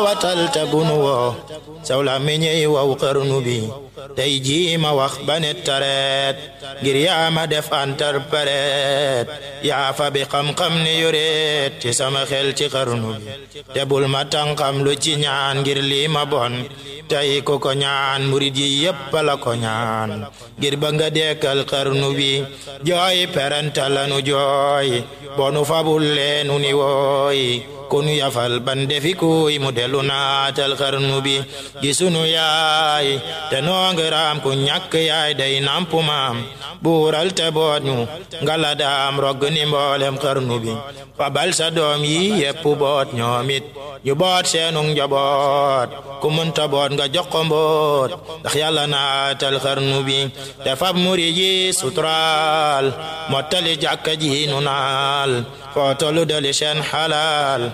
watal te bunu woo saw la meññey waw xarnu bi tey jii ma wax ba ne tareet ngir yaa ma def interprète yaa fa bi xam-xam ne yoreet ci sama xel ci xarnu bi te bul ma tànqam lu ci ñaan ngir lii ma bon tey ko ko ñaan murid yi yépp la ko ñaan ngir ba nga dekkal xarnu bi jooy peranta lanu jooy bonu fabul leenu ni wooy konu yafal ban defi kuy mu delu naatal xarnu bi gi sunu yaay te noongiraam ku ñàkk yaay day nampu maam buural te boot ñu ngala daam rogg ni mboolem xarnu bi fabal sa doom yi yépp boot ñoomit ñu boot seenug njaboot ku munta boot nga jox ko mboot ndax yàlla naatal xarnu bi te fab muri ji suturaal mottali jàkka ji nu naal foo tollu dali seen xalaal